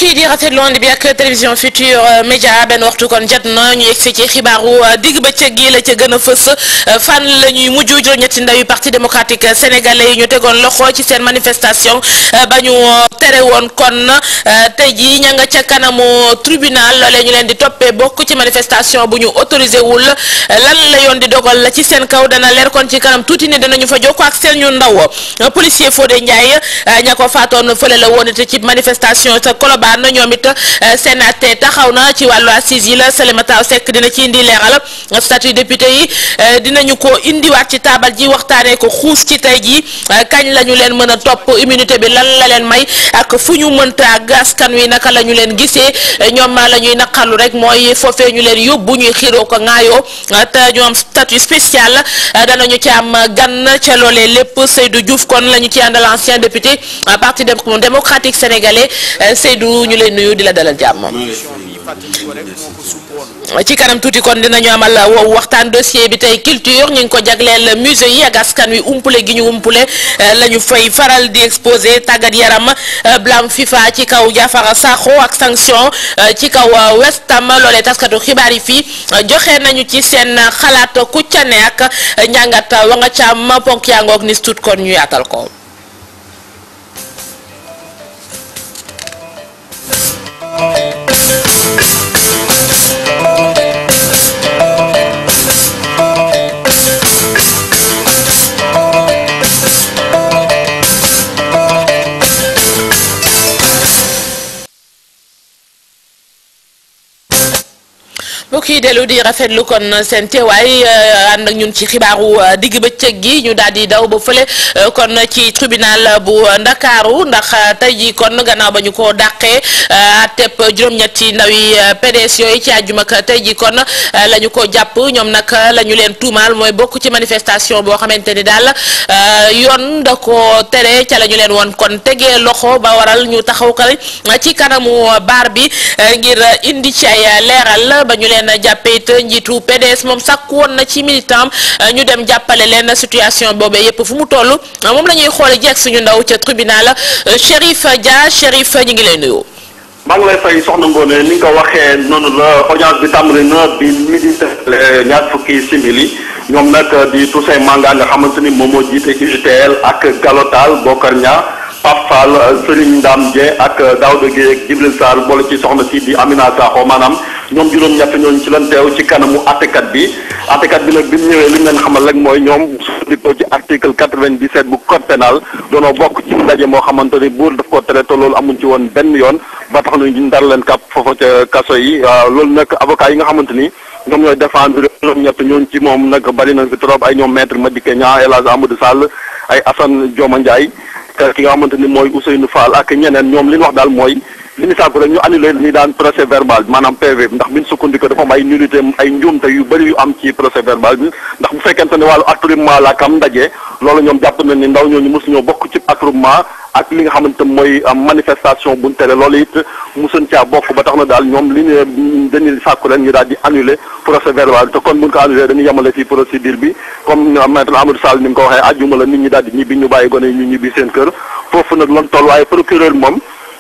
mbokk yi di rafetlu woon bi ak télévision Futur Média benn waxtu kon jot na ñu yegsi ci xibaaru digg bëccëg gi la ca gën a fës fan la ñuy mujj juróom-ñetti ndaw yu parti démocratique sénégalais yi ñu tegoon loxo ci seen manifestation ba ñu tere woon kon tey jii ña nga ca kanamu tribunal loolee ñu leen di toppee bokk ci manifestation bu ñu autorisé wul lan la yoon di dogal la ci seen kaw dana leer kon ci kanam tuuti ni danañu fa jokkoo ak seen ñu ndaw policier Fodé Ndiaye ña ko faatoon fële la woon te ci manifestation sa Colobane ñoom it seen atte taxaw na ci wàllu assise yi la Salimata Seck dina ci indi leeral statut député yi dinañu ko indiwaat ci taabal ji waxtaanee ko xuus ci tey ji kañ la ñu leen mën a topp immunité bi lan la leen may ak fu ñu mënta ak askan wi naka la ñu leen gisee ñoom la ñuy naqarlu rek mooy foofee ñu leen yóbbu ñuy xiiroo ko ŋaayoo te ñu am statut spécial danañu ci am gan ca loolee lépp Seydou Diouf kon la ñu ci àndal ancien député parti démocratique sénégalais Seydou ñu lay nuyu di la dalal jàmm. ci kanam tuuti kon dinañu amal wow waxtaan dossier bi tey culture ñu ngi ko jagleel musée yi ak askan wi umpule gi ñu umpule la ñu fay faral di exposé tàggat yaram blâme FIFA ci kaw Diafara Sakho ak sanction ci kaw West Ham loolee taskatu xibaar yi fii joxe nañu ci seen xalaat ku ca ne ak njàngat wa nga ca am ponk yaa ngoog ni tut kon ñu yaatal ko. mbokk yi dellu di rafetlu kon seen teewaay ànd ak ñun ci xibaaru digg bëccëg gi ñu daal di daw ba fële kon ci tribunal bu ndakaaru ndax tey ji kon gannaaw ba ñu ko dàqee àtteb juróom-ñetti ndawi PDS yooyu ci àjjuma ak tey ji kon la ñu ko jàpp ñoom nag la ñu leen tuumaal mooy bokk ci manifestation boo xamante ni daal yoon da ko tere ca la ñu leen woon kon tegee loxo ba waral ñu taxaw ko ci kanamu baar bi ngir indi ci ay leeral ba ñu leen jàppee it njiitu PDS moom sàkk woon na ci militant ñu dem jàppale leen situation boobee yépp fu mu toll moom la ñuy xoole jeeg suñu ndaw ca tribunal Chérif Dia Chérif ñu ngi lay nuyu. maa ngi lay fay soxna Ngone ni nga ko waxee noonu la audience bi tàmbali na bi midi ñaar fukki simili ñoom nag di Toussaint Manga nga xamante ni moom moo jiite UGTL ak Galotal Bokar Nia Pape Fall Serigne Ndam Dieng ak Daouda Gueye ak Djibril Sarr boole ci soxna si di Amina Sakho maanaam ñoom juróom-ñett ñooñu ci lan teew ci kanamu àttekat bi àttekat bi nag bi mu ñëwee li ñu leen xamal rek mooy ñoom sukkandikoo ci article quatre-vingt-dix-sept bu code pénal doonoo bokk ci ndaje moo xamante ni buur daf ko tere te loolu amuñ ci woon benn yoon ba tax ñu ndar leen kàpp foofa ca kaso yi loolu nag avocat yi nga xamante ni ñoom ñooy défendre juróom-ñett ñooñu ci moom nag bari nañ fi trop ay ñoom maître Madické Niang El Hadj Amadou Sall ay Assane Dioma Ndiaye ki nga xamante ni mooy Ousseynou Fall ak ñeneen ñoom li ñu wax daal mooy li ñu sàkku rek ñu annulé li daan procès verbal bi maanaam PV bi ndax biñ sukkandiku dafa am ay nullité ay njuumte yu bëri yu am ci procès verbal bi ndax bu fekkente ne wàllu attroupement la kam ndaje loolu ñoom jàpp nañ ni ndaw ñooñu mosuñoo bokk ci attroupement ak li nga xamante mooy manifestation buñ tere loolu it mosuñ caa bokk ba tax na daal ñoom li ñu dañuy sàkku leen ñu daal di annulé procès verbal bi te kon buñ ko annulé dañuy yemale ci procédure bi comme maître Amadou Sall ni mu ko waxee àjjuma la nit ñi daal di ñibbi ñu bàyyi gone ñu ñibbi seen kër foofu nag lan toll waaye procureur moom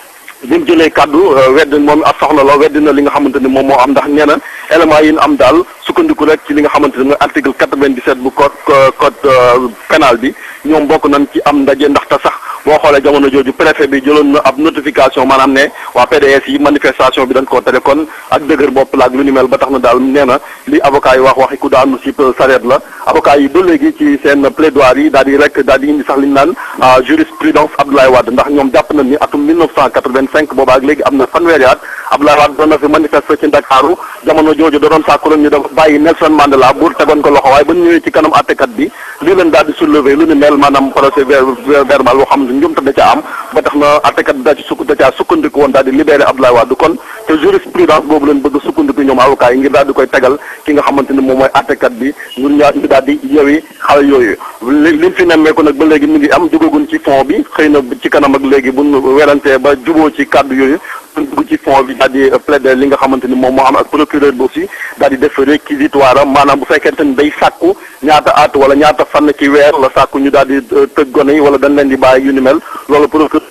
bi mu jëlee kaddu wedd moom ab soxna la wedd na li nga xamante ni moom moo am ndax nee na éléments yi ñu am daal sukkandiku rek ci li nga xamante ni mooy article quatre-vingt-dix-sept bu code code pénal bi ñoom bokk nañ ci am ndaje ndaxte sax boo xoolee jamono jooju préfet bi jëloon na ab notification maanaam ne waa PDS yi manifestation bi dañ koo tere kon ak dëgër bopp la ak lu ni mel ba tax na daal nee na li avocat yi wax waxi ku daanu si sareet la avocat yi ba léegi ci seen plaidoirie yi daal di rek daal di indi sax li ñu naan jurisprudence Abdoulaye Wade ndax ñoom jàpp nañ ni atum 1985 booba ak léegi am na fanweeri at Abdoulaye Wade doon na fi manifester ci Ndakaaru jamono jooju da doon sàkku ñu def bàyyi Nelson Mandela buur tegoon ko loxo waaye ba ñu ñëwee ci kanam àttekat bi lii leen daal di soulever lu ni mel maanaam procès verbal boo xam ne njumte da ca am ba tax na àttekat bi daa ci sukk da caa sukkandiku woon daal di libéré Abdoulaye Wade kon te jurisprudence boobu leen bëgg sukkandiku ñoom avocat yi ngir daal di koy tegal ki nga xamante ni moom mooy àttekat bi ñu ñaa ñu daal di yewi xale yooyu li liñ fi nemmeeku nag ba léegi mi ngi am jugagun ci fond bi xëy na ci kanam ak léegi buñ werantee ba juboo ci kàddu yooyu dugg ci fond bi daal di plaider li nga xamante ni moom moo am ak procureur bi aussi daal di def réquisitoire am maanaam bu fekkente ni day sàkku ñaata at wala ñaata fan ci weer la sàkku ñu daal di tëj gone yi wala dañ leen di bàyyi yu ni mel loolu procureur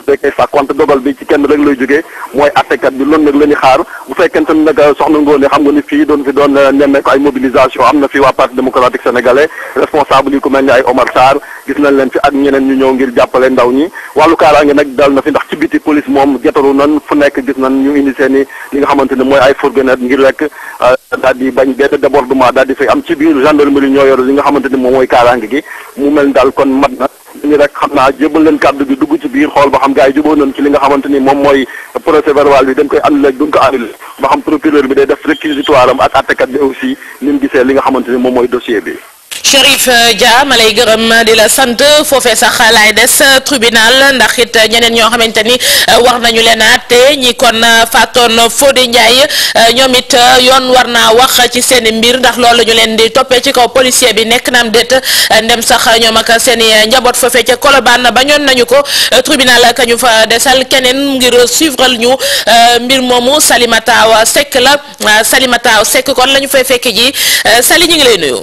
koy sàkk wante dogal bi ci kenn rek lay jógee mooy attekat bi loolu nag la ñu xaar bu fekkente ne nag soxna Ngoone xam nga ni fii doon fi doon nemme ko ay mobilisation am na fi waa parti démocratique sénégalais responsable yi ku mel ni ay Omar Sarr gis nañ leen fi ak ñeneen ñu ñëw ngir jàppale ndaw ñi wàllu kaaraange nag dal na fi ndax ci biti police moom getaru nan fu nekk gis nañ ñu indi seen i li nga xamante ne mooy ay fourgonnette ngir rek daal di bañ benn débordement daal di fay am ci biir gendarmerie ñoo yor li nga xamante ni moom mooy kaaraange gi mu mel daal kon mat na ñu rek xam naa jébal leen kàddu gi dugg ci biir xool ba xam gars yi jubóo nañ ci li nga xamante ni moom mooy procès verbal bi dañ koy annulé duñ ko annulé ba xam procureur bi day def réquisitoire am ak àttekat bi aussi ni mu gisee li nga xamante ni moom mooy dossier bi Chérif Dia ma lay gërëm di la sant foofee sax laay des tribunal ndax it ñeneen ñoo xamante ni wax nañu leen te ñi kon faatoon Fodé Ndiaye ñoom it yoon war naa wax ci seen mbir ndax loolu ñu leen di toppee ci kaw policier bi nekk naam déet ndem sax ñoom ak seen i njaboot foofee ca Colobane bañoon nañu ko tribunal ka ñu fa desal keneen ngir suivre ñu mbir moomu Salimata Seck la Salimata Seck kon la ñu fay fekk ji Sali ñu ngi lay nuyu.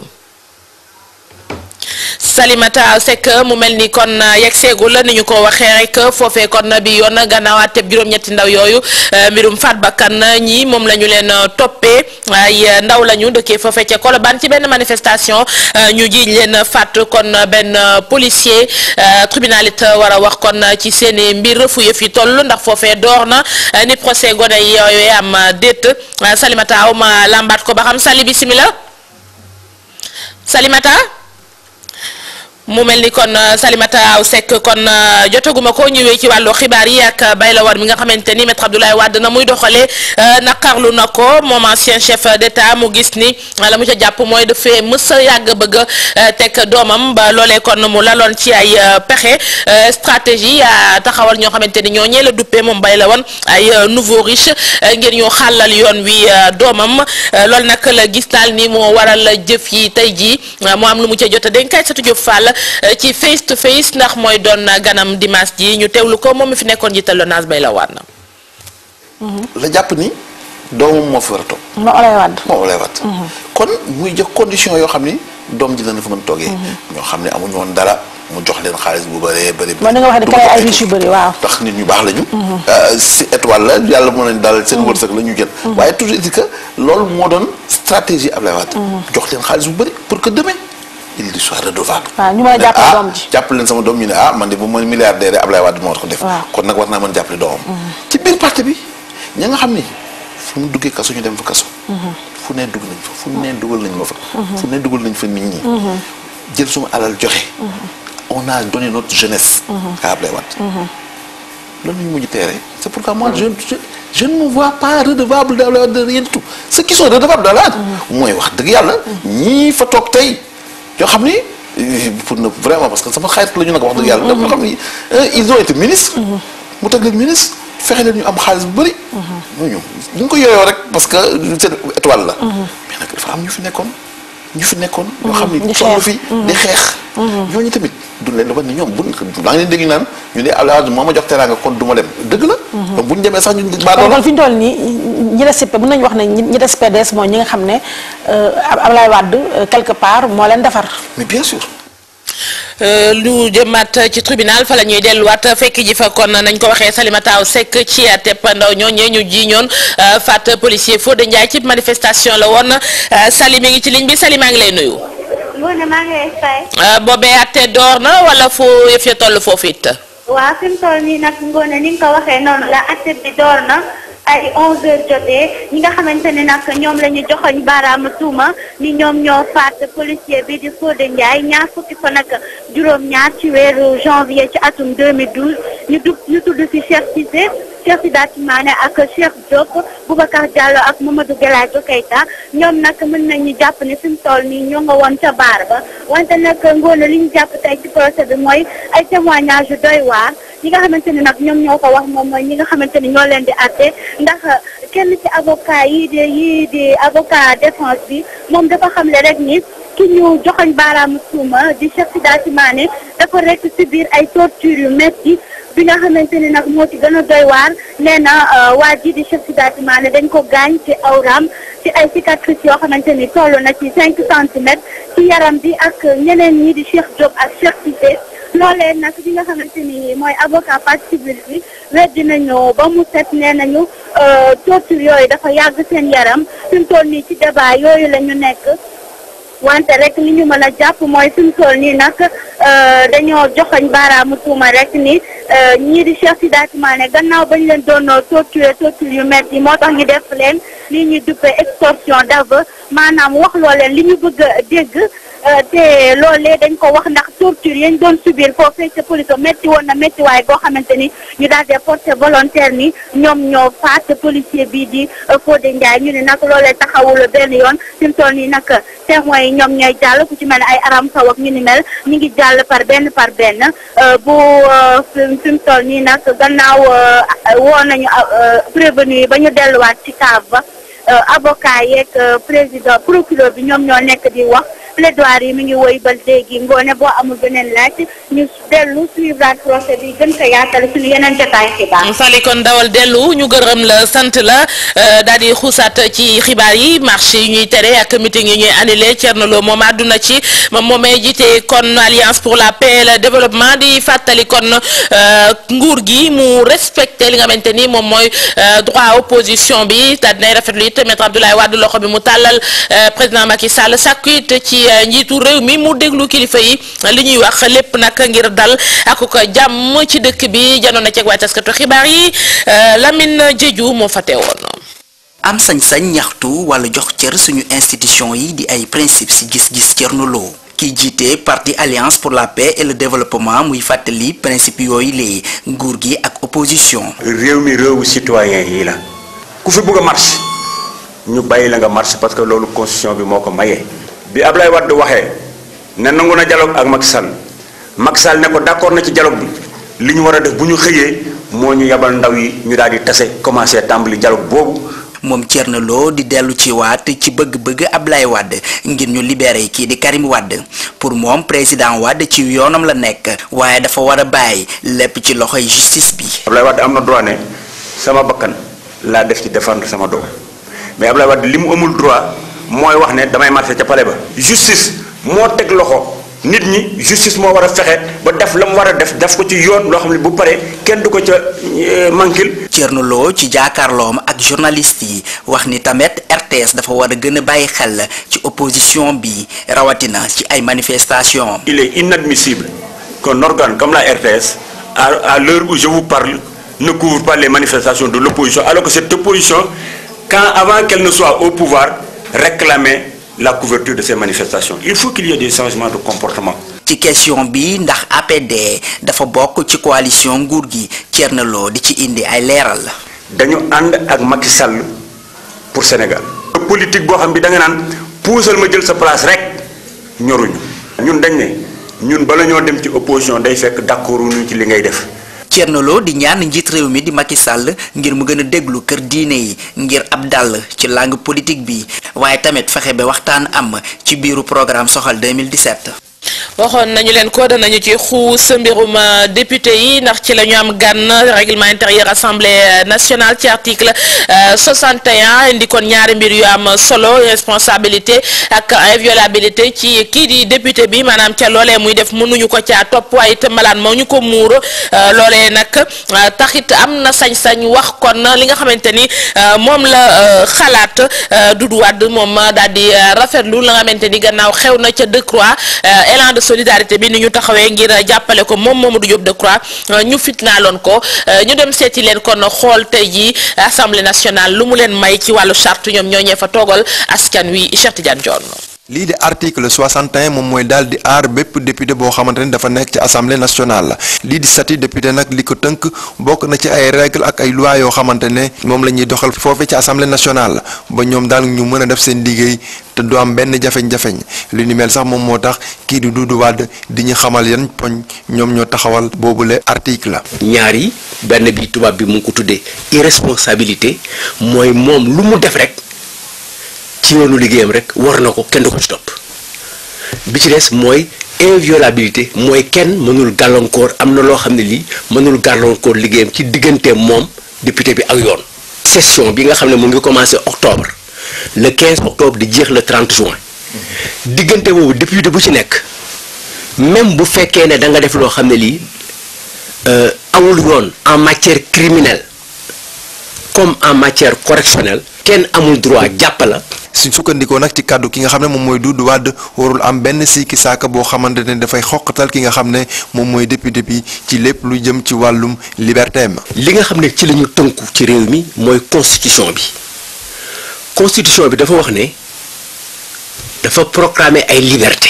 Salimata Seck mu mel ni kon yegg seegul ni ñu ko waxee rek foofee kon bi yoon gannaaw àtteb juróom-ñetti ndaw yooyu mbirum faat bakkan ñi moom la ñu leen toppee ay ndaw la ñu dëkkee foofee ca Colobane ci benn manifestation ñu jiiñ leen faat kon benn policier tribunal it war a wax kon ci seeni mbir fu yëf yi toll ndax foofee door na ni procès gone yooyu am déet Salimata aw ma lambaat ko ba xam Sali bismillah Salimata mu mel ni kon Salimata Aw Seck kon jotaguma ko ñëwee ci wàllu xibaar yi ak Bayla War mi nga xamante ni maître Abdoulaye Wade na muy doxalee naqarlu na ko moom ancien chef d'état mu gis ni la mu ca jàpp mooy dafee mës a yàgg bëgg a teg doomam ba loolee kon mu laloon ci ay pexe stratégie taxawal ñoo xamante ni ñoo ñee la duppee moom Bayla War ay nouveau riche ngir ñu xàllal yoon wi doomam loolu nag la gis daal ni moo waral jëf yi tey jii moo am lu mu ca jot a dénk kay Satu Diop Fall ci face to face ndax mooy doon ganam dimanche ji ñu teewlu ko moom mi fi nekkoon jiital LONASE bay la waat na. la jàpp ni doomam moo fi war a toog. moo Olay Wade. moo Olay Wade. kon muy jox condition yoo xam ni doom ji dana fa mën toogee. ñoo xam ne amuñu woon dara mu jox leen xaalis bu bëree bëri. moo ni nga wax ne kay ay riche yu bëri waaw. tax nit ñu baax lañu. si étoile la yàlla mën nañ daal seen wërsëg la ñu jël. waaye toujours est que loolu moo doon stratégie Ablaye Wade. jox leen xaalis bu bëri pour que demain. il soit redevable. waaw ñu mën a jàppale doom ji jàppale leen sama doom ñu ne ah man de bu ma milliardaire Ablaye Wade moo ko def. kon nag war naa mën jàppale doomam. ci biir parti bi ña nga xam ni fu mu duggee kaso ñu dem fa kaso. fu ne dugg nañ fa fu ne dugal nañ ma fa. fu ne dugal nañ fa nit ñi. jël suma alal joxe. on a donné notre jeunesse. à Ablaye Wade. loolu ñu mujj teere c'est pourquoi moi je je je ne me vois pas redevable d'Ablaye Wade de rien du tout ceux qui sont redevables d'Ablaye Wade. mooy wax dëgg yàlla. ñii fa toog tey. yoo xam ni pour ne vraiment parce que sama xarit la ñu nag wax dëgg yàlla. dafa xam ni ils ont été ministres. mu teg leen ministre fexe leen ñu am xaalis bu bëri. ñooñu ñu ngi ko yooyoo rek parce que seen étoile la. mais nag dafa am ñu fi nekkoon ñu fi nekkoon. yoo xam ni toll fi di xeex. ñooñu tamit duñ leen wax ni ñoom buñ daa ngi leen dégg naan ñu ne Abdoulaye Wade moo ma jox teraanga kon du ma dem dëgg la. donc buñ demee sax ñu baadoo kon fi ñu toll nii ñi des mën nañu wax ne ñi des PDS mooy ñi nga xam ne Abdoulaye Wade quelque part moo leen defar. mais bien sûr. lu jëmaat ci tribunal fa la ñuy delluwaat fekk ji fa kon nañ ko waxee Salimata Aw Seck ci tepp ndaw ñooñee ñu ji ñoon faat policier Fodé Ndiaye ci manifestation la woon Sali mi ngi ci ligne bi Sali maa ngi lay nuyu. Ngoné maa ngi lay fay. boobee àtte door na wala fu yëf ya toll foofu it. waaw fi mu toll nii nag Ngoné ni nga ko waxee noonu la àtte bi door na. ay 11 heures jotee ñi nga xamante ne nag ñoom la ñu joxoñ baaraamu tuuma ni ñoom ñoo faat policier bi di Fodé Ndiaye ñaar fukki fan ak juróom-ñaar ci weeru janvier ci atum 2012 ñu dugg ñu tudd ci Cheikh Cissé Cheikh Sidaati Mané ak Cheikh Diop Boubacar Diallo ak Mamadou Geladio Keita ñoom nag mën nañu jàpp ne fi mu toll nii ñoo nga woon ca baar ba wante nag Ngoné li ñu jàpp tey ci procès bi mooy ay témoignages yu doy waar ñi nga xamante ne nag ñoom ñoo ko wax moom mooy ñi nga xamante ni ñoo leen di àtte ndax kenn ci avocat yii di yii di avocat défense bi moom dafa xamle rek ni ki ñu joxoñ baaraamu tuuma di Cheikh Sidaati Mané dafa rek ci biir ay torture yu metti bi nga xamante ni nag moo ci gën a doy waar nee na waa ji di Cheikh Sidaati Mané dañ ko gaañ ci awram ci ay cicatrices yoo xamante ni toll na ci cinq centimètres ci yaram bi ak ñeneen ñi di Cheikh Diop ak Cheikh Cissé loolee nag li nga xamante ni mooy avocat partie civile bi weddi nañu ba mu set nee nañu torture yooyu dafa yàgg seen yaram fi mu toll nii ci débat yooyu la ñu nekk wante rek li ñu mën a jàpp mooy fi mu toll nii nag dañoo joxoñ baaraamu tuuma rek ni ñii di Cheikh Sidaati Mané gannaaw bañ leen doon torture torture yu metti moo tax ñu def leen lii ñuy duppee extorsion d'aveu maanaam wax loo leen li ñu bëgg a dégg te loolee dañ ko wax ndax torture yañ doon subir foofee ca police métti woon na métti waaye goo xamante ni ñu daal di porté volontaire ni ñoom ñoo faat policier bii di Fodé Ndiaye ñu ne nag loolee taxawul benn yoon fi mu toll nii nag témoins yi ñoom ñooy jàll ku ci mel ne ay aram saw ak ñu ni mel ñu ngi jàll par benn par benn bu fi mu toll nii nag gannaaw woo nañu prévenu yi ba ñu delluwaat ci cave ba avocat yeeg président procureur bi ñoom ñoo nekk di wax plaidoirie yi mi ngi woy ba léegi ngoone boo amul beneen laaj ñu dellu suivre procès bi gën ko yaatal suñu yeneen jotaay xibaar. Sali kon dawal dellu ñu gërëm la sant la daal di xuusaat ci xibaar yi marché yi ñuy tere ak meeting yi ñuy annulé Thierno Lo moom àdduna ci moom moomee jiite kon alliance pour la paix et le développement di fàttali kon nguur gi mu respecté li nga xamante ni moom mooy droit opposition bi daal dinay rafetlu it maître Abdoulaye Wade loxo bi mu tàllal président Macky Sall sàkku it ci njiitu réew mi mu déglu kilifa yi li ñuy wax lépp nag ngir dal ak ko jàmm ci dëkk bi janoon na ceeg waa taskatu xibaar yi Lamine Diédhiou moo fa teewoon. am sañ-sañ ñaxtu wala jox cër suñu institution yi di ay principe ci gis-gis Thierno Lo kiy jiite parti alliance pour la paix et le développement muy fàttali principe yooyu lee nguur gi ak opposition. réew mi réewu citoyen yi la ku fi bëgg a marche ñu bàyyi la nga marche parce que loolu constitution bi moo ko mayee. bi Ablaye Wade waxee ne nangu na dialogue ak Macky Sall Macky Sall ne ko d'accord na ci dialogue bi li ñu war a def bu ñu xëyee moo ñu yabal ndaw yi ñu daal di tase commencé tàmbali dialogue boobu. moom Thierno Lo di dellu ci waat ci bëgg-bëgg Ablaye Wade ngir ñu libéré kii di Karim Wade pour moom président Wade ci yoonam la nekk waaye dafa war a bàyyi lépp ci loxoy justice bi. Ablaye Wade am na droit ne sama bakkan laa def ci défendre sama doom mais Ablaye Wade li mu amul droit mooy wax ne damay marché ca palais ba. justice moo teg loxo nit ñi justice moo war a fexe ba def la mu war a def def ko ci yoon loo xam ne bu paree kenn du ko ca mankil Thierno Lo ci jàkkaarloom ak journaliste yi wax ni tamit RTS dafa war a gën a bàyyi xel ci opposition bi rawatina ci ay manifestations. il est inadmissible qu'un organe comme la RTS à à l'heure où je vous parle ne couvre pas les manifestations de l'opposition alors que cette opposition quand avant qu'elle ne soit au pouvoir réclamait la couverture de ces manifestations il faut qu'il y ait des changements de comportement. ci question bi ndax APD dafa bokk ci coalition nguur gi Thierno Lo di ci indi ay leeral. dañu ànd ak Macky Sall pour Sénégal. politique boo xam bi da nga naan puusal ma jël sa place rek ñoruñu ñun dañ ne ñun bala ñoo dem ci opposition day fekk d'accord ñu ci li ngay def. Thierno Lo di ñaan njiit réew mi di Macky Sall ngir mu gën a déglu kër diine yi ngir ab dàll ci langue politique bi waaye tamit fexe ba waxtaan am ci biiru programme soxal 2017. waxoon nañu leen ko danañu ci xuus mbirum député yi ndax ci la ñu am gan règlement intérieur assemblée nationale ci article 61 indi kon ñaari mbir yu am solo responsabilité ak inviolabilité ci kii di député bi maanaam ca loolee muy def mënuñu ko caa topp waaye it malaan moo ñu ko muur loolee nag taxit am na sañ-sañ wax kon li nga xamante ni moom la xalaat Doudou Wade moom daal di rafetlu la nga xamante ni gannaaw xew na ca Decroix élan de solidarité bi ni ñu taxawee ngir jàppale ko moom Mamadou Diop Decroix ñu fitnaaloon ko ñu dem seeti leen kon xool tey jii assemblée nationale lu mu leen may ci wàllu charte ñoom ñoo ñee fa toogal askan wi Cheikh Tidiane Dione lii di article 61 moom mooy daal di aar bépp député boo xamante ni dafa nekk ci assemblée nationale lii di statut député nag li ko tënk bokk na ci ay règle ak ay loi yoo xamante ne moom la ñuy doxal foofee ci assemblée nationale ba ñoom daal ñu mën a def seen liggéey te du am benn jafeñ-jafeñ li ni mel sax moom moo tax kii di Doudou Wade di ñu xamal yan poñ ñoom ñoo taxawal boobule article la. ñaar yi benn bi tubaab bi mu ngi ko tuddee irresponsabilité mooy moom lu mu def rek. ci yoonu liggéeyam rek war na ko kenn du ko ci topp bi ci des mooy inviolabilité mooy kenn mënul gàllankoor am na loo xam ne lii mënul gàllankoor liggéeyam ci digganteem moom député bi ak yoon. session bi nga xam ne mu ngi commencé octobre le 15 octobre di jeex le 30 juin diggante boobu député bu ci nekk même bu fekkee ne da nga def loo xam ne lii awul yoon en matière criminelle comme en matière correctionnelle kenn amul droit jàpp la suñ sukkandikoo nag ci kàddu ki nga xam ne moom mooy Doudou Wade warul am benn sikki saaka boo xamante ne dafay xoqatal ki nga xam ne moom mooy député bi ci lépp lu jëm ci wàllum liberté am li nga xam ne ci la ñu tënku ci réew mi mooy constitution bi constitution bi dafa wax ne dafa proclamer ay liberté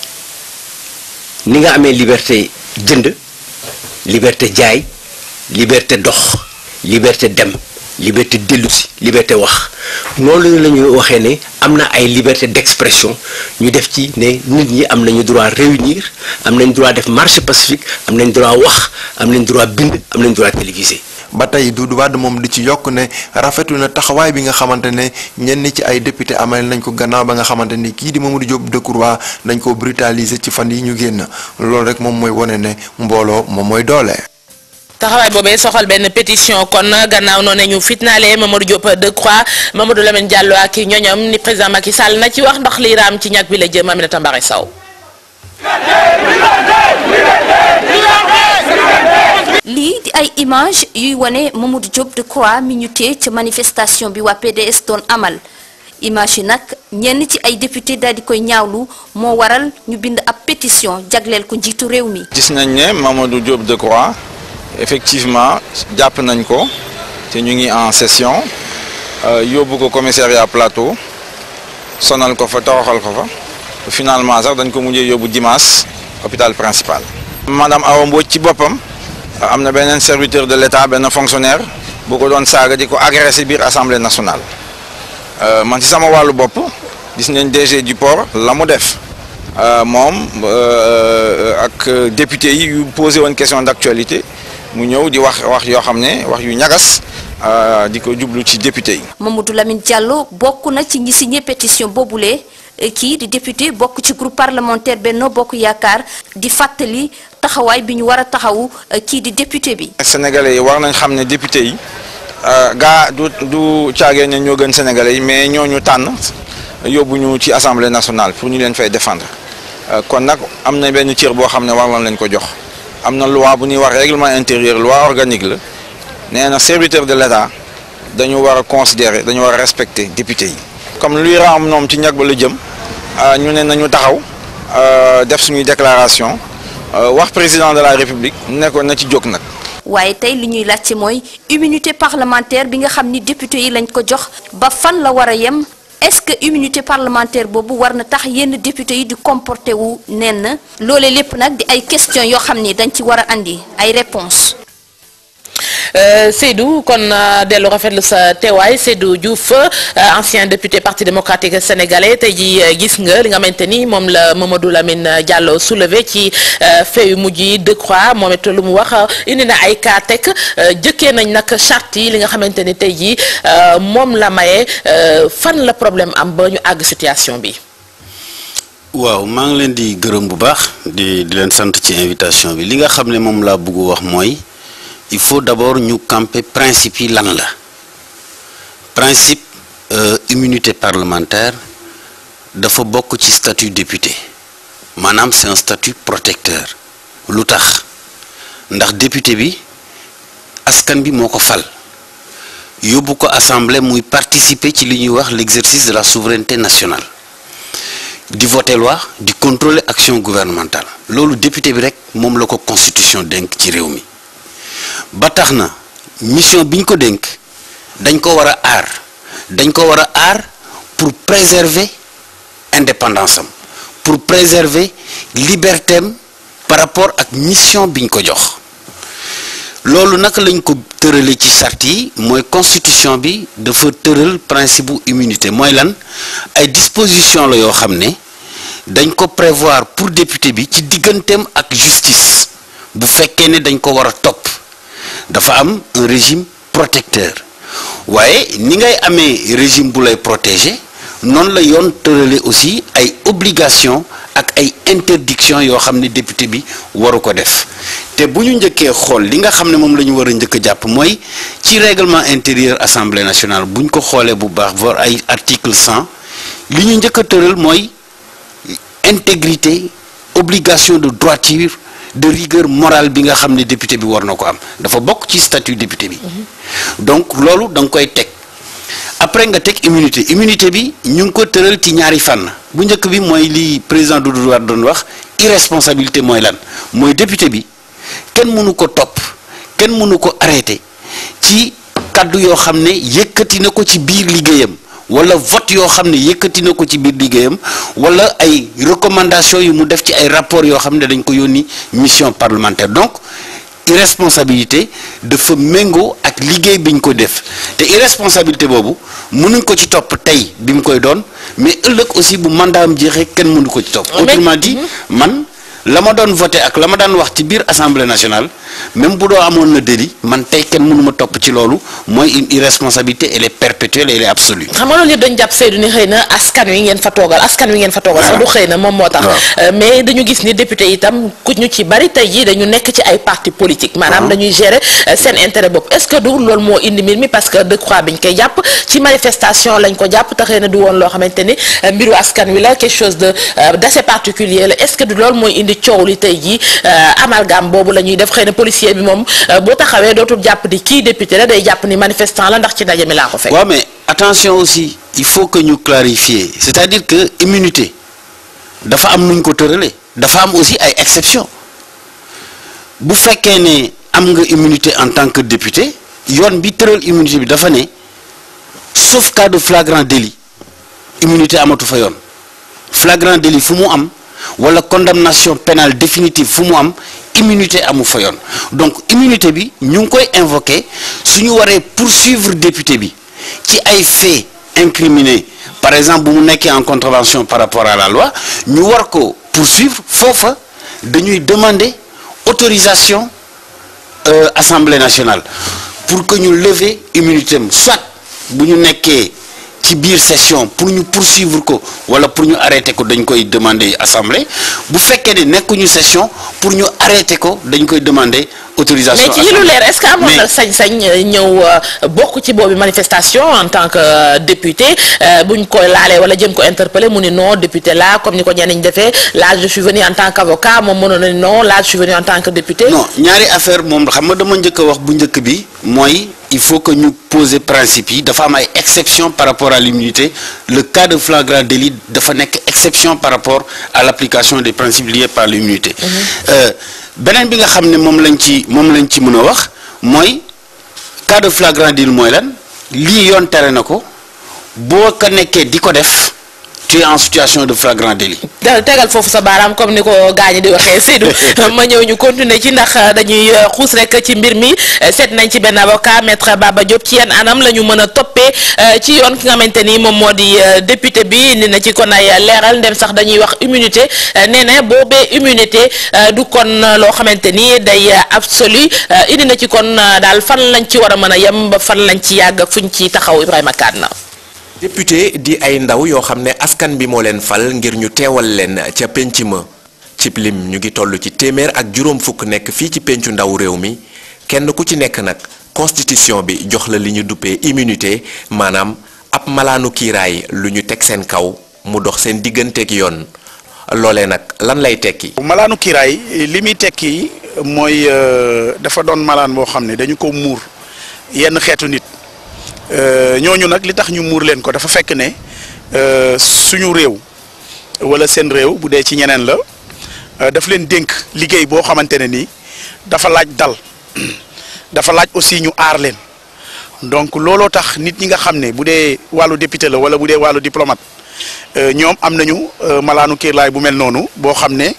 ni nga amee liberté jënd liberté jaay liberté dox liberté dem liberté dellusi liberté wax noonu la ñuy waxee ne am na ay liberté d'expression ñu def ci ne nit ñi am nañu droit réunir am nañ droit def marche pacifique am nañ droit wax am nañ droit bind am nañ droit téléviser ba tey Doudou Wade moom di ci yokk ne rafetu na taxawaay bi nga xamante ne ñenn ci ay député amal nañ ko gannaaw ba nga xamante ni kii di Mamadou Diop Decroix dañ ko brutaliser ci fan yi ñu génn loolu rek moom mooy wone ne mbooloo moom mooy doole. taxawaay boobee soxal benn pétition kon gannaaw noonu ñu fitnaale Mamadou Diop Decroix Mamadou Lamine Diallo ak ñoñom ni président Macky Sall na ci wax ndax lii raam ci ñàkk bi la jëm Aminata Mbaare Sow lii di ay image yuy wane Mamadou Diop Decroix mi ñu tee ca manifestation bi waa PDS doon amal image yi nag ñenn ci ay député daal di koy ñaawlu moo waral ñu bind ab pétition jagleel ko njiitu réew mi. gis nañ ne Mamadou Diop Decroix effectivement jàpp nañ ko te ñu ngi en session yóbbu ko commissariat plateau sonal ko fa toroxal ko fa finalement sax dañ ko mujjee yóbbu dimanche hôpital principal. madame Awa Mbodj ci boppam am na beneen serviteur de l'État benn fonctionnaire bu ko doon saaga di ko agressé biir assemblée nationale man ci sama wàllu bopp gis nañ DG du port la mu def. moom ak député yi yu posé woon question d'actualité mu ñëw di wax wax yoo xam ne wax yu ñagas di ko jublu ci député yi. Mamadou Lamine Diallo bokk na ci ñi signé pétition boobule kii di député bokk ci groupe parlementaire Benno Bokk Yaakaar di fàttali taxawaay bi ñu war a taxawu kii di député bi. Sénégalais yi war nañ xam ne député yi gaa du du caagee ne ñoo gën Sénégalais yi mais ñoo ñu tànn yóbbu ñu ci assemblée nationale pour ñu leen fay défendre. kon nag am na benn cër boo xam ne war nañ leen ko jox am na loi bu ñuy wax règlement intérieur loi organique la nee na serviteur de l'État dañu war a considérer dañu war a respecter député yi. comme luy raam ñoom ci ñag ba la jëm ñu ne nañu taxaw def suñuy déclaration wax président de la république nekkoon na ci jóg nag. waaye tey li ñuy laajte mooy immunité parlementaire bi nga xam ni député yi lañ ko jox ba fan la war a yem. est-ce que immunité parlementaire boobu war na tax yenn député yi di comporté wu nen loole lépp nag di ay questions yoo xam ni dañ ci war a andi ay réponses. Seydou kon dellu rafetlu sa teewaay Seydou Diouf ancien député parti démocratique sénégalais tey ji gis nga li nga xamante ni moom la Mamadou Lamine Diallo soulevé ci fait yu mujj yi Decroix moom it lu mu wax indi na ay cas teg jëkkee nañ nag charte yi li nga xamante ni tey ji moom la maye fan la problème am ba ñu àgg situation bi. waaw maa ngi leen di gërëm bu baax di di leen sant ci invitation bi li nga xam ne moom laa bëgg wax mooy. il faut d'abord ñu camper principe yi lan la principe euh, immunité parlementaire dafa bokk ci statut député maanaam c'est un statut protecteur lu tax ndax député bi askan bi moo ko fal yóbbu ko assemblée muy participer ci li ñuy wax l'exercice de la souveraineté nationale di voter loi di contrôler action gouvernementale loolu député bi rek moom la ko constitution dénk ci réew mi ba tax na mission bi ñu ko dénk dañ ko war a aar dañ ko war a aar pour préserver indépendance am pour préserver liberté am par rapport ak mission bi ñu ko jox loolu naka lañ ko tëralee ci charte yi mooy constitution bi dafa tëral principe bu immunité mooy lan ay disposition la yoo xam ne dañ ko prévoir pour député bi ci digganteem ak justice bu fekkee ne dañ ko war a topp dafa am un régime protecteur waaye ni ngay amee régime bu lay protéger noonu la yoon tërale aussi ay obligation ak ay interdiction yoo xam ne député bi waru ko def te bu ñu njëkkee xool li nga xam ne moom la ñu war a njëkk a jàpp mooy ci règlement intérieur assemblée nationale bu ñu ko xoolee bu baax voir ay article 100 li ñu njëkk a tëral mooy intégrité obligation de droiture de rigueur morale bi nga xam ne député bi war na ko am dafa bokk ci statut député bi donc loolu da nga koy teg après nga teg immunité immunité bi ñu ngi ko tëral ci ñaari fànn bu njëkk bi mooy li président Doudou Wade doon wax irresponsabilité mooy lan mooy député bi kenn mënu ko topp kenn mënu ko arrêté ci kaddu yoo xam ne yëkkati na ko ci biir liggéeyam wala vote yoo xam ne yëkkati na ko ci biir liggéeyam wala ay recommandation yu mu def ci ay rapport yoo xam ne dañ ko yónni mission parlementaire donc irresponsabilité dafa méngoo ak liggéey bi ñu ko def te irresponsabilité boobu mënuñ ko ci topp tey bi mu koy doon mais ëllëg aussi bu mandat am jeexee kenn mënu ko ci topp autrement dit man la ma doon voté ak la ma daan wax ci biir assemblée nationale même bu doo amoon na délit man tey kenn mënu ma topp ci loolu mooy une irresponsabilité elle est perpétuelle elle est absolue xam nga loolu yëpp dañu jàpp Seydou ni xëy na askan wi ngeen fa toogal askan wi ngeen fa toogal sax du xëy na moom moo tax mais dañu gis ni député itam ku ñu ci bari tey jii dañu nekk ci ay parti politique maanaam dañuy gérer seen intérêt bopp est-ce que du loolu moo indi mbir mi parce que de croix bi ñu koy jàpp ci manifestation lañ ko jàpp te xëy na du woon loo xamante ni mbiru askan wi la quelque chose de d'assez particulier la est-ce que du loolu mooy indi coow li tey jii amalgame boobu la ñuy def xëy na policier bi moom boo taxawee dootul jàpp ni kii député la day jàpp ni manifestant la ndax ci ndaje mi laa ko fekk. waaw mais attention aussi il faut que ñu clarifier c'est-à-dire que immunité dafa am nuñ ko tëralee dafa am aussi ay exceptions bu fekkee ne am nga immunité en tant que député yoon bi tëral immunité bi dafa ne sauf cas de flagrant délit immunité amatu fa yoon flagrant délit fu mu am wala condamnation pénale définitive fu mu am immunité amu fa yoon donc immunité bi ñu ngi koy invoquer su ñu waree poursuivre député bi ci ay faits incriminés par exemple bu mu nekkee en contravention par rapport à la loi ñu war ko poursuivre foofa dañuy demander autorisation euh, assemblée nationale pour que ñu lever immunité am soit bu ñu nekkee ci biir session pour ñu poursuivre ko wala pour ñu arrêter ko dañ koy demander assemblée bu fekkee ne nekkuñu session pour ñu arrêter ko dañ koy demander autorisation mais ci yi lu leer est-ce que amoon na sañ-sañ ñëw bokk ci boobu manifestation en tant que député buñ koy laalee wala jëm ko interpeller mu ni non député là comme ni ko ñenn ñi defee là je suis venu en tant qu'avocat moom mënoon na ni non là je suis venu en tant que député. non ñaari affaire moom xam nga dama njëkk a wax bu njëkk bi mooy il faut que ñu poser principe yi dafa am ay exception par rapport à l'immunité le cas de flagrant délit dafa nekk exception par rapport à l'application des principes liés par l'immunité beneen bi nga xam ne moom lañ ci moom lañ ci mën a wax mooy cas de flagrant délit mooy lan lii yoon tere na ko boo ko nekkee di ko def tu es en situation de flagrant délit. tegal foofu sa baaraam comme ni ko gaañi di waxee Seydou ma ñëw ñu continuer ci ndax dañuy xuus rek ci mbir mi seet nañ ci benn avocat maître Baba Diop ci yenn anam la ñu mën a toppee ci yoon ki nga xamante ni moom moo di député bi indi na ci kon ay leeral ndem sax dañuy wax immunité nee na boobee immunité du kon loo xamante ni day absolu indi na ci kon daal fan lañ ci war a mën a yem ba fan lañ ci yàgg fuñ ci taxaw Ibrahima Kane. député di ay ndaw yoo xam ne askan bi moo leen fal ngir ñu teewal leen ca penc ma cib lim ñu ngi toll ci téeméer ak juróom fukk nekk fii ci pencu ndaw réew mi kenn ku ci nekk nag constitution bi jox la li ñu duppee immunité maanaam ab malaanu kiiraay lu ñu teg seen kaw mu dox seen digganteeg yoon loolee nag lan lay tekki. malaanu kiiraay li muy tekki mooy dafa doon malaan boo xam ne dañu ko muur yenn xeetu nit. ñooñu nag li tax ñu muur leen ko dafa fekk ne suñu réew wala seen réew bu dee ci ñeneen la daf leen dénk liggéey boo xamante ne nii dafa laaj dal dafa laaj aussi ñu aar leen donc looloo tax nit ñi nga xam ne bu dee wàllu député la wala bu dee wàllu diplomate ñoom am nañu malaanu kiirlaay bu mel noonu boo xam ne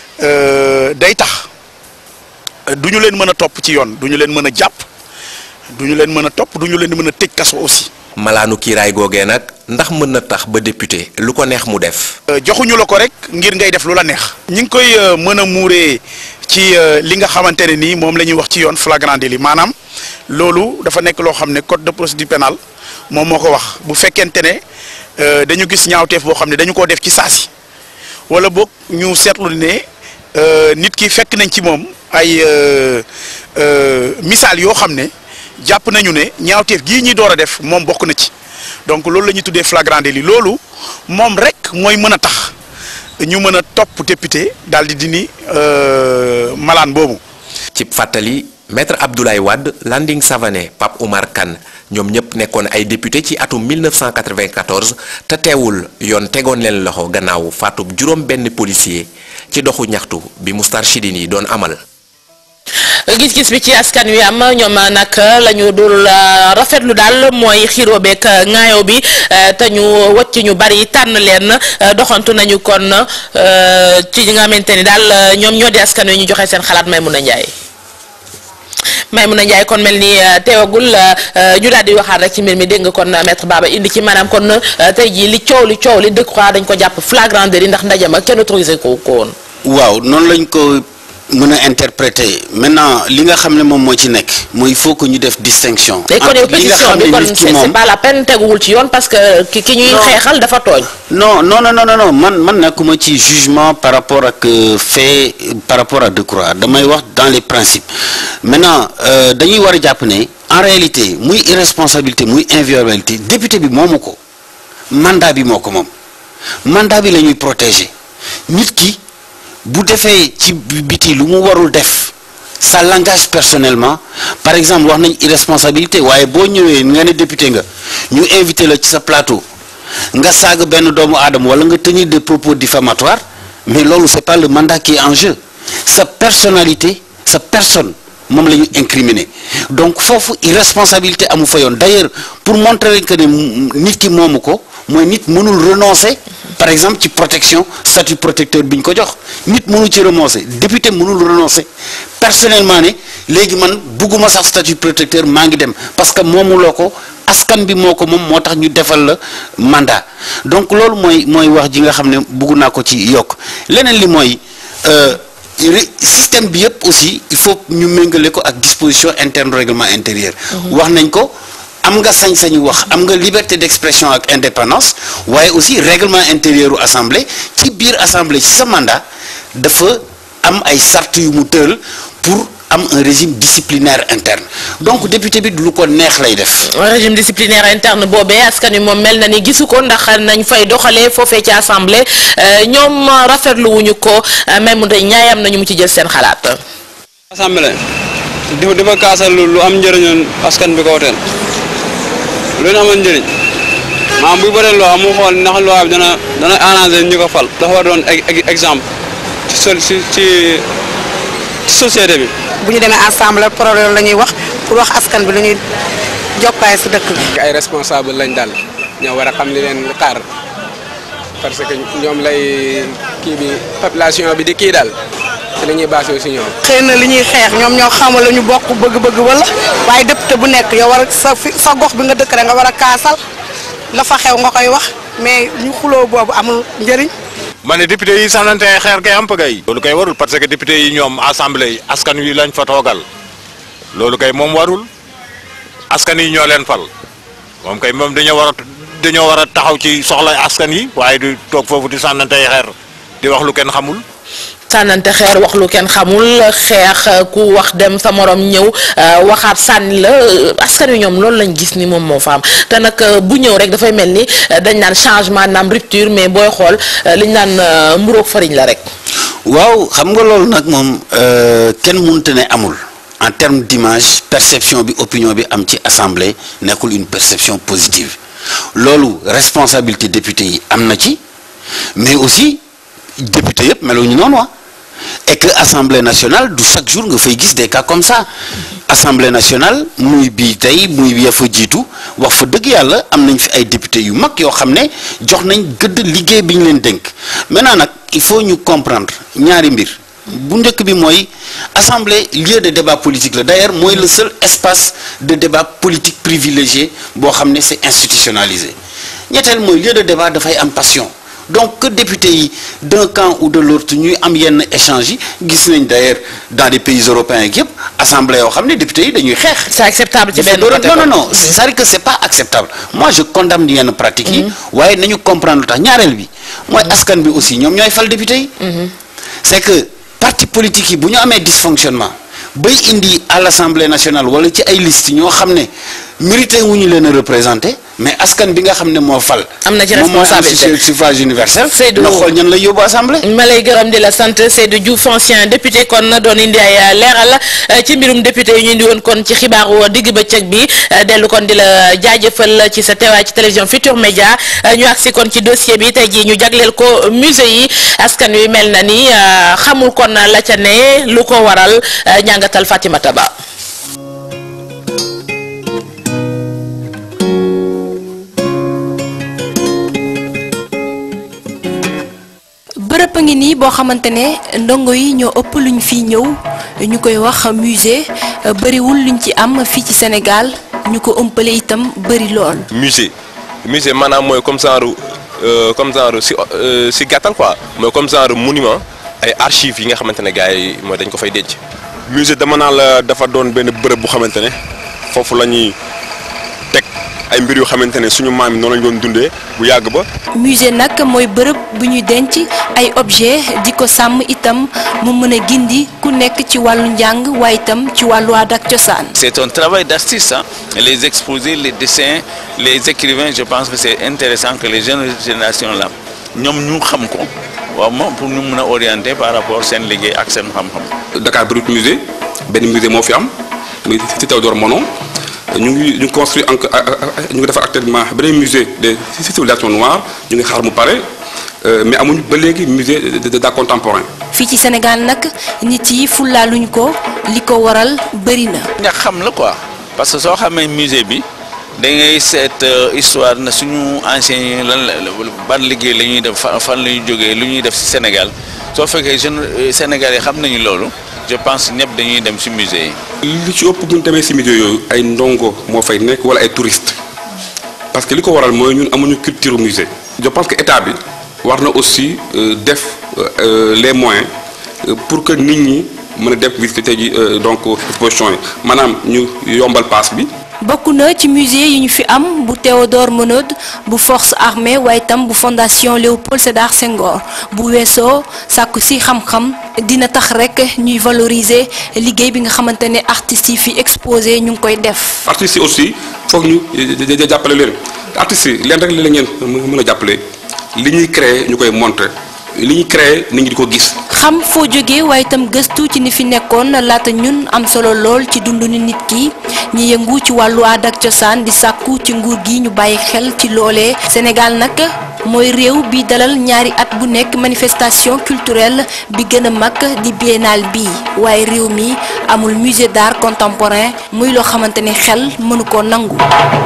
day tax du ñu leen mën a topp ci yoon du ñu leen mën a jàpp. du ñu leen mën a topp du ñu leen mën a tëj kaso aussi. malaanu kiiraay googee nag ndax mën na tax ba député lu ko neex mu def. joxuñu la ko rek ngir ngay def lu la neex. ñi ngi koy mën a muuree ci li nga xamante ne nii moom la ñuy wax ci yoon flagrant délit maanaam loolu dafa nekk loo xam ne code de procédure pénale moom moo ko wax bu fekkente ne dañu gis ñaawteef boo xam ne dañu koo def ci saasi wala boog ñu seetlu ne nit ki fekk nañ ci moom ay misaal yoo xam ne. jàpp nañu ne ñaawteef gii ñuy door a def moom bokk na ci donc loolu la ñuy tuddee flagrant délit loolu moom rek mooy mën a tax ñu mën a topp député daal di dindi malaan boobu. ci fàttali maître Abdoulaye Wade Landing Savané Pape Oumar Kane ñoom ñëpp nekkoon ay député ci atum 1994 te teewul yoon tegoon leen loxo gannaaw faatub juróom benn policier ci doxu ñaxtu bi Moustarchidine yi doon amal. gis-gis bi ci askan wi am ñoom nag la ñu dul rafetlu daal mooy xiroo beeg ŋaayo bi te ñu wëcc ñu bari tànn leen doxantu nañu kon ci ñi nga xamante ni daal ñoom ñoo di askan wi ñu joxe seen xalaat Maimouna Ndiaye Maimouna Ndiaye kon mel ni teewagul ñu daal di waxaat rek ci mbir mi dégg nga kon maître Baba indi ci maanaam kon tey jii li coow li coow li Decroix dañ ko jàpp flagrant délit ndax ndaje ma kenn autorisé ko ko woon. waaw noonu lañ ko. mën a interpréter maintenant li nga xam ne moom moo ci nekk mooy il faut que ñu def distinction. entre li nga xam ne nit ki moom c'est pas la peine teguwul ci yoon parce que ki ki ñuy xeexal dafa tooñ. non non non non non man man nekkuma ci jugement par rapport ak fait par rapport à Decroix damay wax dans les principes maintenant dañuy war a jàpp ne en réalité muy irresponsabilité muy inviolabilité député bi moomu ko mandat bi moo ko moom mandat bi la ñuy protéger nit ki. bu defee ci biti lu mu warul def ça l'engage personnellement par exemple wax nañ irresponsabilité waaye boo ñëwee nga ne député nga ñu invité la ci sa plateau nga saaga benn doomu aadama wala nga tenir des propos diffamatoires mais loolu c'est pas le mandat qui est en jeu sa personnalité sa personne moom la ñu incriminer donc foofu irresponsabilité amu fa yoon d'ailleurs pour montrer que ne nit ki moomu ko mooy nit mënul renoncer par exemple ci protection statut protecteur bi ñu ko jox nit mënu ci renoncer député mënul renoncer personnellement ne léegi man bugguma sax statut protecteur maa ngi dem parce que moomuloo ko askan bi moo ko moom moo tax ñu defal la mandat donc loolu mooy mooy wax ji nga xam ne bugg naa ko ci yokk leneen li mooy système bi yëpp aussi il faut ñu méngale ko ak disposition interne règlement intérieur wax nañ ko am nga sañ-sañu wax am nga liberté d'expression ak indépendance waaye aussi règlement intérieur u assemblée ci biir assemblée ci sa mandat dafa am ay sart yu mu tëral pour am un régime disciplinaire interne donc député bi du lu ko neex lay def. régime disciplinaire interne boobee askan wi moom mel na ni gisu ko ndax nañ fay doxalee foofee ci assemblée ñoom rafetlu wuñu ko même day ñaayam nañu mu ci jël seen xalaat. assemblée di dafa kaasal lu am njëriñoon askan bi ko woteel lu leen amoon njëriñ maanaam buy bëri loi mu xool ndax loi bi dana dana arranger ñu ko fal. dafa war doon exemple ci sol ci ci société bi. bu ñu demee ensemble problème la ñuy wax pour wax askan bi lu ñuy jokkaay si dëkk bi. ay responsable lañ daal ñoo war a xam li leen xaar parce que ñoom lay kii bi population bi di kii daal te la ñuy basé si ñoom. xëy na li ñuy xeex ñoom ñoo xamal la ñu bokk bëgg-bëgg wala waaye député bu nekk yow war sa fi sa gox bi nga dëkk rek nga war a kaasal la fa xew nga koy wax mais ñu xuloo boobu amul njëriñ. ma ne député yi sànnante xeer kay am pagay loolu kay warul parce que député yi ñoom assemblée yi askan wi lañ fa toogal loolu kay moom warul askan yi ñoo leen fal moom kay moom dañoo war a dañoo war a taxaw ci soxla askan yi waaye du toog foofu di sànnante xeer di wax lu kenn xamul. sànnante xeer wax lu kenn xamul xeex ku wax dem sa morom ñëw waxaat sànni la askan wi ñoom loolu lañ gis ni moom moo fa am te nag bu ñëw rek dafay mel ni dañ naan changement naam rupture mais booy xool liñ naan mburoog fariñ la rek. waaw xam nga loolu nag moom kenn mënut ne amul en termes d'image perception bi opinion bi am ci assemblée nekkul une perception positive loolu responsabilité député yi am na ci mais aussi député yëpp meluñu noonu wa et que assemblée nationale du chaque jour nga fay gis des cas comme ça assemblée nationale muy bii tey muy ya fa jiitu wax fa dëgg yàlla am nañ fi ay députés yu mag yoo xam ne jox nañ gëdd liggéey bi ñu leen dénk maintenant nag il faut ñu comprendre ñaari mbir bu njëkk bi mooy assemblée lieu de débat politique la d'ailleurs mooy le seul espace de débat politique privilégié boo xam ne c'est institutionnalisé ñetteel mooy lieu de débat dafay am passion donc que député yi d'un camp ou de l'autre ñuy am yenn échange yi gis nañ d'ailleurs dans des pays européens ak yëpp assemblée yoo xam ne député yi dañuy xeex. c'est acceptable ci benn côté non non non c'est-à-dire que c'est pas acceptable moi je condamne yenn pratiques yi. waaye nañu comprendre lu tax ñaareel bi. mooy askan bi aussi ñoom ñooy fal député yi. c'est que parti politique yi bu ñu amee dysfonctionnement bay indi à l'Assemblée nationale wala ci ay liste ñoo xam ne mérité wu ñu leen a représenter mais askan bi nga xam ne moo fal. am na ci moom mooy am responsabilité suffrage universel. Seydou na xool ñan lay yóbbu assemblée. ma lay gërëm di la sant Seydou Diouf ancien député kon doon indi ay leeral ci mbirum député yu ñu indi woon kon ci xibaaru digg bëccëg bi dellu kon di la jaajëfal ci sa teewaay ci télévision Futur Média ñu agsi kon ci dossier bi tey jii ñu jagleel ko musée yi askan wi mel na ni xamul kon la ca ne lu ko waral ñàngatal Fatimata Ba bërëb a ngi nii boo xamante ne ndongo yi ñoo ëpp luñ fiy ñëw ñu koy wax musée bëriwul luñ ci am fii ci Sénégal ñu ko ëmpale itam bëri lool. musée musée maanaam mooy comme genre euh, comme genre si euh, si gàttal quoi mooy comme genre monument ay archives yi nga xamante ne gars yi mooy dañ ko fay denc. musée dama naa la dafa doon benn bërëb bu xamante ne foofu la ñuy teg ay mbir yu xamante ne suñu maam yi noonu lañ doon dundee bu yàgg ba. musée nag mooy bërëb bu ñuy denc ay objet di ko sàmm itam mu mën a gindi ku nekk ci wàllu njàng waaye itam ci wàllu aada ak cosaan. C'est un travail d'artiste. hein. Les exposés, les dessins, les écrivains, je pense que c'est intéressant que les jeunes générations là, ñoom ñu xam ko waaw moom pour ñu mën a orienter par rapport seen liggéey ak seen xam-xam. Dakar Brut Musée benn musée moo fi am muy ci Théodore Monod ñu ngi ñu ngi construit en ñu ngi defar actuellement beneen musée des civilisations noires ñu ngi xaar mu pare euh, mais amuñu ba léegi musée de de d'art contemporain. fii ci Sénégal nag nit yi fulaaluñ ko li ko waral bëri na. nga xam la quoi parce que soo xamee musée bi da ngay seet euh, histoire na suñu anciens yi lan la ban liggéey la ñuy def fa- fan la ñuy jógee lu ñuy def ci Sénégal soo fekkee jeune Sénégal yi xam nañu loolu je pense ñëpp dañuy dem ci musée yi. li ci ëpp bu ñu demee ci musée yooyu ay ndongo moo fay nekk wala ay touristes parce que li ko waral mooy ñun amuñu culture musée. je pense que état bi war na aussi euh, def euh, les moyens euh, pour que nit ñi mën a def visiter ji donc exposition yi maanaam ñu yombal paas bi. bokk na ci musée yi ñu fi am bu Théodore Monod bu force armée waaye itam bu fondation Léopold Sédar Senghor bu weesoo sàkku si xam-xam dina tax rek ñuy valoriser liggéey bi nga xamante ne artistes yi fi exposé ñu ngi koy def. artistes yi aussi foog ñu jàppale leen artistes yi leen rek la ngeen mën a jàppale li ñuy créer ñu koy montrer li ñuy créer nit ñi di ko gis. xam foo jógee waaye itam gëstu ci ni fi nekkoon laata ñun am solo lool ci dundu ni nit ki ñi yëngu ci wàllu aada ak cosaan di sàkku ci nguur gi ñu bàyyi xel ci loolee Sénégal nag mooy réew bi dalal ñaari at bu nekk manifestation culturelle bi gën a mag di biennale bi waaye réew mi amul musée d'art contemporain muy loo xamante ne xel mënu ko nangu.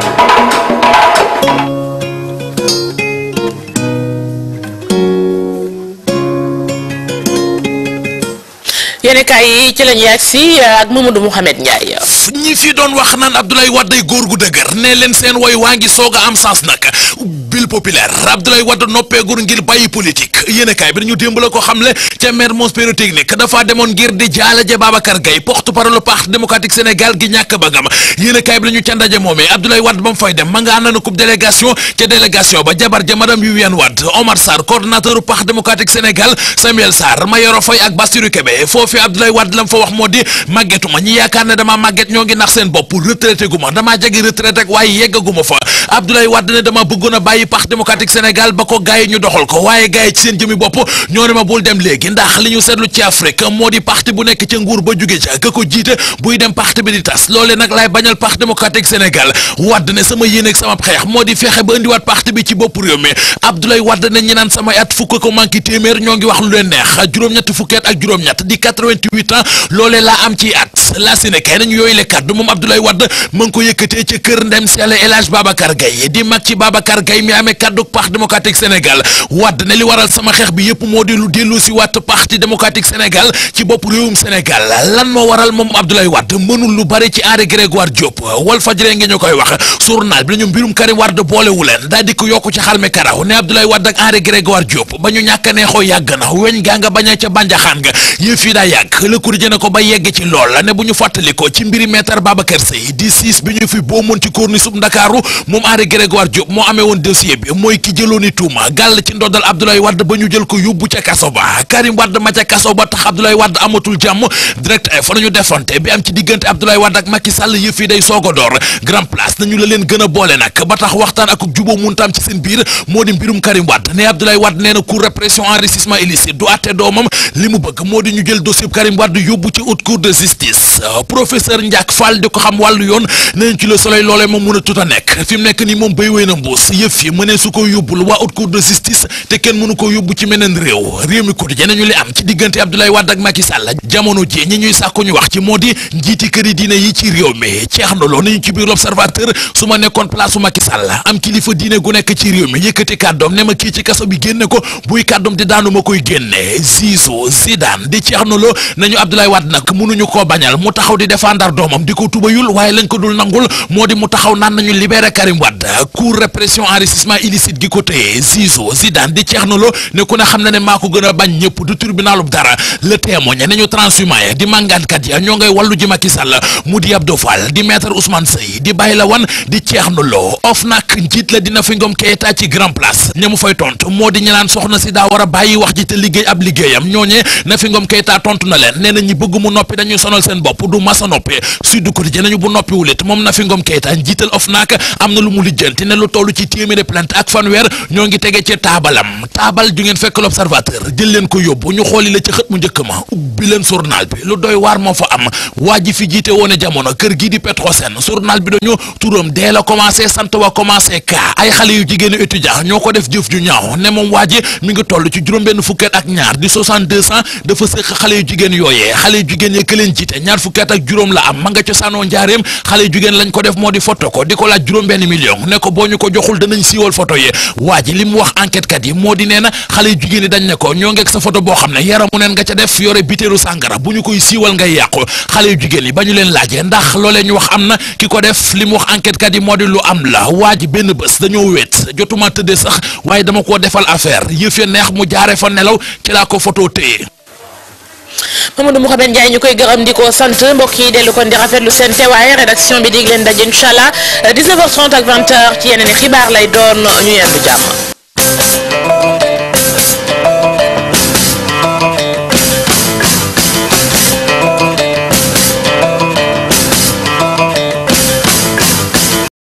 yéen kaay yi ci lañu yàgg si ak Mamadou Mouhamed Ndiaye. ñi fi doon wax naan Abdoulaye Wade day góor gu dëgër ne leen seen woy waa ngi soog a am sens nag bil populaire Abdoulaye Wade noppeegul ngir bàyyi politique yéen kaay bi dañu démb la ko xamle ca Mermoz Pyrotechnique dafa demoon ngir di jaale ja Babacar Gaye porte-parole parti démocratique Sénégal gi ñàkk bagam yéen kaay bi dañu ca ndaje moomee Abdoulaye Wade ba mu fay dem ma nga ànd na coupe délégation ca délégation ba jabar ja madame Viviane Wade Omar Sarr coordonnateur parti démocratique Sénégal Samuel Sarr Mayoro Faye ak Bassirou Kébé foofu Abdoulaye Wade la mu fa wax moo di màggetuma ñi yaakaar ne dama màgget ñoo ngi nax seen bopp retraité gu ma damaa jagi retraité ak waaye yeggaguma fa Abdoulaye Wade ne dama bëggoon a bàyyi parti démocratique Sénégal ba ko gaay yi ñu doxal ko waaye gaay yi ci seen jëmi bopp ñoo ne ma bul dem léegi ndax li ñu seetlu ci Afrique moo di parti bu nekk ca nguur ba jóge ca ka ko jiite buy dem parti bi di tas loolee nag laay bañal parti démocratique Sénégal Wade ne sama yéene ak sama xeex moo di fexe ba indiwaat parti bi ci bopp réew mi Abdoulaye Wade ne ñi naan samay at fukk ko manqué téeméer ñoo ngi wax lu leen neex juróom-ñett fukki at ak juróom-ñett di 88 ans loolee laa am ci at laa si ne kay nañu yooyu le kàddu moom Abdoulaye Wade ma ngi ko yëkkatee ca kër ndem si yàlla El Hadj Babacar Gaye di mag ci Babacar Gaye mi amee kàddu parti démocratique Sénégal Wade ne li waral sama xeex bi yëpp moo di lu dellu si waat parti démocratique Sénégal ci bopp réewum Sénégal lan moo waral moom Abdoulaye Wade mënul lu bari ci Henri Grégoire Diop Walf Fadjri ngi ñu koy wax journal bi nañu mbirum Karim Wade boolewu leen daal di ko yokku ci xalme karaw ne Abdoulaye Wade ak Henri Grégoire Diop ba ñu ñàkk a neexoo yàgg na weñ gaa nga bañee ca bànjaxaan nga yëf yi daa yàgg Le Quotidien ko ba yegg ci lool ne bu ñu fàttalikoo ci mbiri maître Babacar Seye di siis bi ñu fi boomoon ci corniche sub Ndakaaru moom Henri Grégoire Diop moo amee woon dossier bi mooy ki jëlooni tuuma gàll ci ndoddal Abdoulaye Wade ba ñu jël ko yóbbu ca kaso ba Karim Wade ma ca kaso ba tax Abdoulaye Wade amatul jàmm direct fa nañu defante bi am ci diggante Abdoulaye Wade ak Macky Sall yëf yi day soog a door grand place nañu la leen gën a boole nag ba tax waxtaan ak jubóo muntaam ci seen biir moo di mbirum Karim Wade ne Abdoulaye Wade nee na cour répression enrichissement illicite du àtte doomam li mu bëgg moo di ñu jël dossier Karim Wade yóbbu ci haute cour de justice professeur Ndiak Fall di ko xam wàllu yoon nañ ci le soleil loolee moom mën a tut a nekk fi mu nekk nii moom béy wéy na mbuus yëf yi mënee su ko yóbbul waa haute cour de justice te kenn mënu ko yóbbu ci meneen réew réew mi quotidien nañu li am ci diggante Abdoulaye Wade ak Macky Sall jamono ji ñi ñuy sàkku ñu wax ci moo di njiiti këri diine yi ci réew mi ceex na loo nañu ci biir l'observateur su ma nekkoon place su Macky Sall am kilifa diine gu nekk ci réew mi yëkkati kàddoom ne ma kii ci kaso bi génne ko buy kàddoom di daanu ma koy génne Zizou Zidane di ceex na loo nañu Abdoulaye Wade nag mënuñu koo bañal mu taxaw di défendre doomam di ko tubayul waaye lañ ko dul nangul moo di mu taxaw naan nañu libéré Karim Wade cour répression enrichissement illicite gi ko téye Zizou Zidane di ceex na loo ne ku ne xam na ne maa ko gën a bañ ñëpp du tribunalub dara le témoigne nañu transhumant ya di màngaankat ya ñoo ngay wàllu ji Macky Sall mu di Abdou Fall di maître Ousmane Seye di bàyyi la wan di ceex na loo of nag njiit la dina fi ngom Keita ci grand place ña mu fay tontu moo di ñu naan soxna si daa war a bàyyi wax ji te liggéey ab liggéeyam ñooñee na fi ngom Keita tontu na leen nee na ñi bëgg mu noppi dañuy sonal seen bopp du masa noppi Sud Quotidien nañu bu noppiwul it moom na fi ngom Keita njiital of nag am na lu mu lijjanti ne lu toll ci téeméeri plainte ak fanweer ñoo ngi tege ci taabalam taabal ju ngeen fekk l'observateur jël leen ko yóbbu ñu xooli la ci xët mu njëkk ma ubbi leen journal bi lu doy waar moo fa am waa ji fi jiite woone jamono kër gii di Petrosen journal bi dañu turam dee la commencé sant wa commencé ka ay xale yu jigéenu étudiant ñoo ko def jëf ju ñaaw ne moom waa ji mi ngi toll ci juróom-benn fukket ak ñaar di 62 ans dafa sëq xale yu jigéen yooyee xale yu jigéen yi ka leen jiite ñaar fukket ak juróom la am ma nga ca saanoo njaareem xale yu jigéen lañ ko def moo di photo ko di ko laaj juróom-benn million ne ko boo ñu ko joxul danañ siiwal photo yi waa ji li mu wax enquête kat yi moo di nee na xale yu jigéen yi dañ ne ko ñoo ngeeg sa photo boo xam ne yaramu neen nga ca def yore bitéelu sàngara bu ñu koy siiwal ngay yàqu xale yu jigéen yi ba ñu leen laajee ndax loolee ñu wax am na ki ko def li mu wax enquête kat yi moo di lu am la waa ji benn bés dañoo wéet jotuma tëddee sax waaye dama koo defal affaire yëf ya neex mu jaare fa nelaw ci laa ko photo téye Mamadou Mouhamed Ndiaye ñu koy gërëm di ko sant mbokk yi dellu kon di rafetlu seen teewaay rédaction bi dig leen daje incha allah 19h30 ak 20h ci yeneen i xibaar lay doon ñu yendu jàmm.